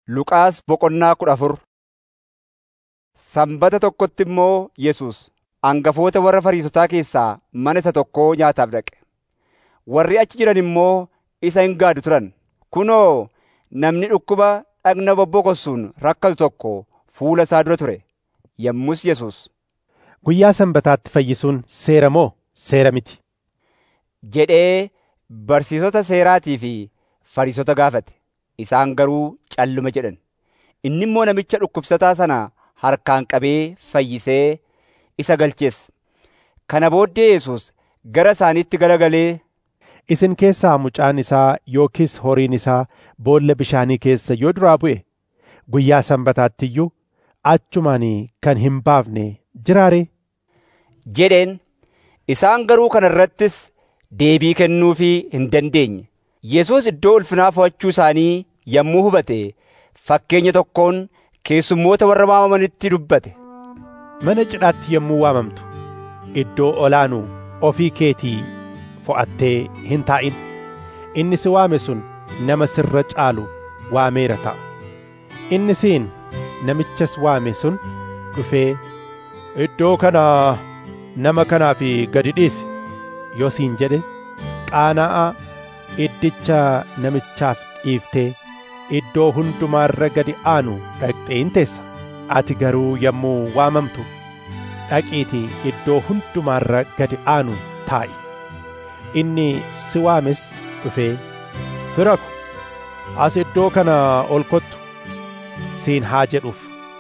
Luqaas boqonnaa kudha afur Sanbata tokkotti immoo Yesuus hangafoota warra Fariisotaa keessaa mana isa tokkoo nyaataaf dhaqe. Warri achi jiran immoo isa hin gaadu turan. Kunoo namni dhukkuba dhagna bobbokossuun rakkatu tokko fuula isaa dura ture. Yommus Yesuus, Guyyaa Sanbataatti fayyisuun seera moo seera miti? jedhee barsiisota seeraatii fi Fariisota gaafate. Isaan garuu calluma jedhan. Inni immoo namicha dhukkubsataa sana harkaan qabee fayyisee isa galchees. Kana booddee Yesuus gara isaaniitti garagalee, Isin keessaa mucaan isaa yookiis horiin isaa boolla bishaanii keessa yoo duraa bu'e guyyaa Sanbataatti iyyuu achumaan kan hin baafne jiraaree? jedheen. Isaan garuu kana irrattis deebii kennuufii hin dandeenye. Yesuus iddoo ulfinaa fo'achuu isaanii yommuu hubate fakkeenya tokkoon keessummoota warra waamamanitti dubbate. Mana cidhaatti yommuu waamamtu iddoo olaanuu ofii keetii fo'attee hin taa'in. Inni si waame sun nama sirra caalu waameera ta'a. Inni siin namichas waame sun dhufee iddoo kana nama kanaaf gadi dhiisi yoo siin jedhe qaana'aa iddicha namichaaf dhiiftee iddoo hundumaarra gadi aanu dhaqxee hin teessa. Ati garuu yommuu waamamtu dhaqiitii iddoo hundumaarra gadi aanu taa'i. Inni si waames dhufee fira ko as iddoo kana ol kottu siin haa jedhuuf.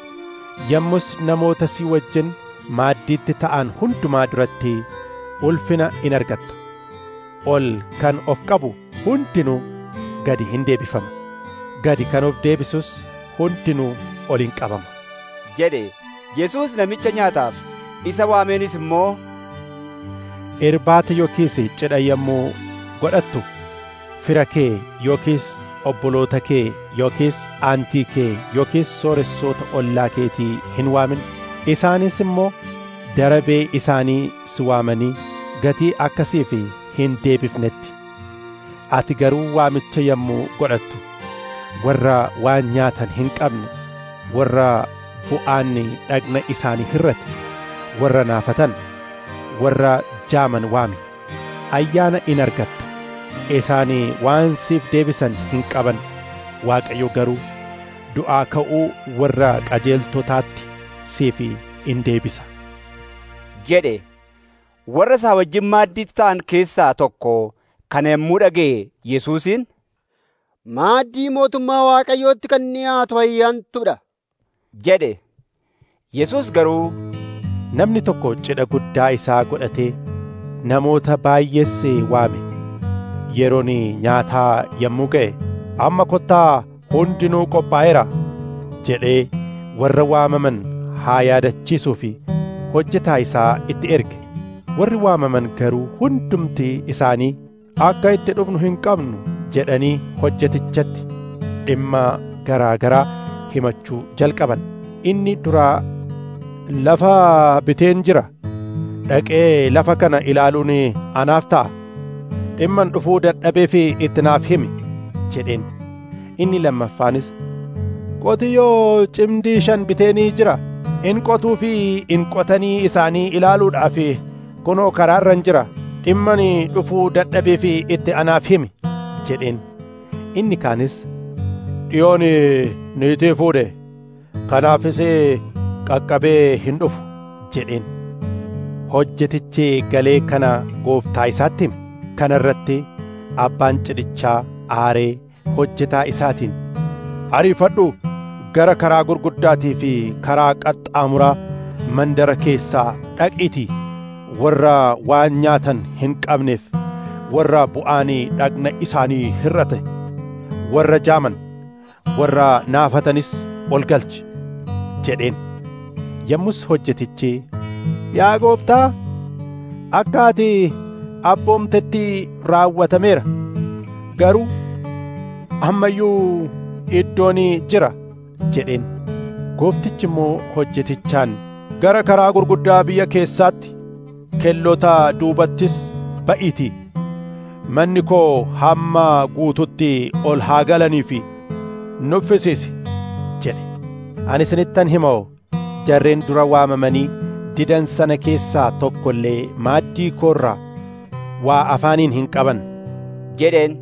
Yommus namoota si wajjin maaddiitti ta'an hundumaa duratti ulfina in argatta. Ol kan of qabu hundinuu gadi hin deebifama. Gadi kan of deebisus hundinuu ol in qabama. jedhe Yesuus namicha nyaataaf isa waameenis immoo Irbaata yookiis cidha yommuu godhattu fira kee yookiis obboloota kee yookiis aantii kee yookiis sooressoota ollaa keetii hin waamin. Isaanis immoo darabee isaanii si waamanii gatii akkasiif hin deebifnetti. Ati garuu waamicha yommuu godhattu warra waan nyaatan hin qabne warra bu'aanni dhagna isaanii hirrate warra naafatan warra jaaman waami ayyaana in argatta isaanii waan siif deebisan hin qaban waaqayyo garuu du'aa ka'uu warra qajeeltotaatti siif in deebisa jedhe. Warra isaa wajjin maaddiitti ta'an keessaa tokko kana yommuu dhaga'e Yesuusiin, Maaddii mootummaa Waaqayyootti kan dhiyaatu ayyaantudha. jedhe. Yesuus garuu Namni tokko cidha guddaa isaa godhatee namoota baay'ees waame. Yeroon nyaataa yommuu ga'e amma kottaa hundinuu qophaa'eera jedhee warra waamaman haa yaadachiisuu fi hojjetaa isaa itti erge. Warri waamaman garuu hundumti isaanii akka itti dhufnu hin qabnu jedhanii hojjetichatti dhimma garaa garaa himachuu jalqaban. Inni duraa lafa biteen jira dhaqee lafa kana ilaaluun anaaf ta'a dhimman dhufuu dadhabee fi itti naaf himi jedheen inni lammaffaanis qotiyyoo cimdii shan biteenii jira in qotuu fi in qotanii isaanii ilaaluudhaaf kunoo karaarran jira dhimman dhufuu dadhabee fi itti anaaf himi jedheen inni kaanis dhiyoon niitii fuudhe kanaafis qaqqabee hin dhufu jedheen hojjetichi galee kana gooftaa isaatti hime kana irratti abbaan cidhichaa aaree hojjetaa isaatiin ariifadhu gara karaa gurguddaatii fi karaa qaxxaamuraa mandara keessaa dhaqiitii warra waan nyaatan hin qabneef warra bu'aanii dhagna isaanii hirrate warra jaaman warra naafatanis ol galchi jedheen yommus hojjetichi yaa gooftaa akka ati abboomtetti raawwatameera garuu ammayyuu iddoon jira jedheen gooftichi immoo hojjetichaan gara karaa gurguddaa biyya keessaatti kellota duubattis ba'iitii manni koo hamma guututti ol haa galanii fi nuffisiisi ani isinittan himoo jarreen dura waamamanii didan sana keessaa tokko illee maaddii koorraa waa afaaniin hin qaban jedheen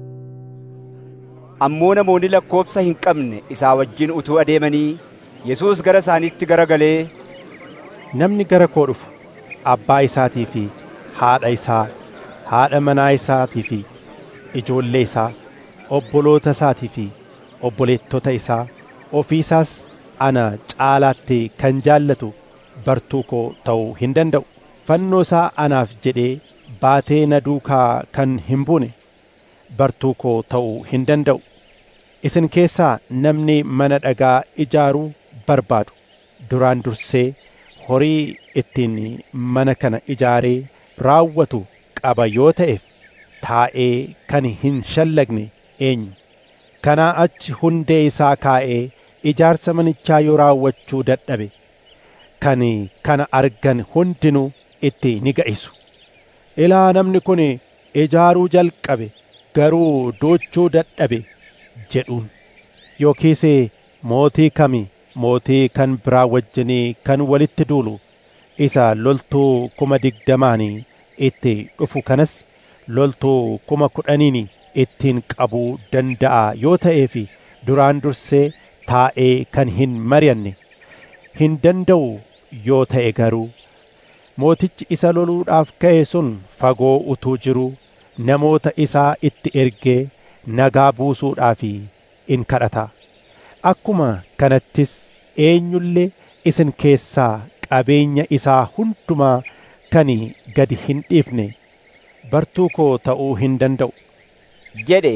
ammoo namoonni lakkoobsa hin qabne isaa wajjin utuu adeemanii Yesuus gara isaaniitti garagalee namni gara koo dhufu abbaa isaatii fi haadha isaa haadha manaa isaatii fi ijoollee isaa obboloota isaatii fi obboleettota isaa ofii isaas ana caalaatti kan jaallatu bartuu koo ta'uu hin danda'u fannoo isaa anaaf jedhee baatee na duukaa kan hin buune bartuu koo ta'uu hin danda'u isin keessaa namni mana dhagaa ijaaruu barbaadu duraan dursee horii ittiin mana kana ijaaree raawwatu qaba yoo ta'eef taa'ee kan hin shallagne eenyu kanaa achi hundee isaa kaa'ee ijaarsa manichaa yoo raawwachuu dadhabe kan kana argan hundinuu itti ni ga'isu ilaa namni kun ijaaruu jalqabe garuu doochuu dadhabe jedhuun yookiis mootii kami mootii kan biraa wajjinii kan walitti duulu isa loltuu kuma digdamaan itti dhufu kanas loltuu kuma kudhaniin ittiin qabuu danda'a yoo ta'eef duraan dursee taa'ee kan hin mari'anne hin danda'u yoo ta'e garuu mootichi isa loluudhaaf ka'e sun fagoo utuu jiruu namoota isaa itti ergee nagaa buusuudhaaf in kadhata akkuma kanattis eenyullee isin keessaa qabeenya isaa hundumaa kan gadi hin dhiifne bartuu koo ta'uu hin danda'u jedhe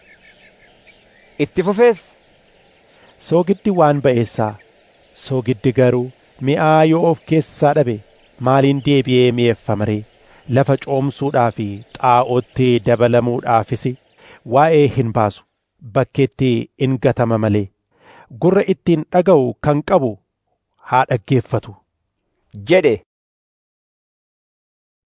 itti fufees soogiddi waan ba'eessaa soogiddi garuu mi'aa yoo of keessaa dhabe maaliin deebi'ee mi'eeffama ree lafa coomsuudhaa fi xaa'ootti dabalamuudhaafis waa'ee hin baasu bakkeetti in gatama malee gurra ittiin dhaga'u kan qabu haa dhaggeeffatu jedhe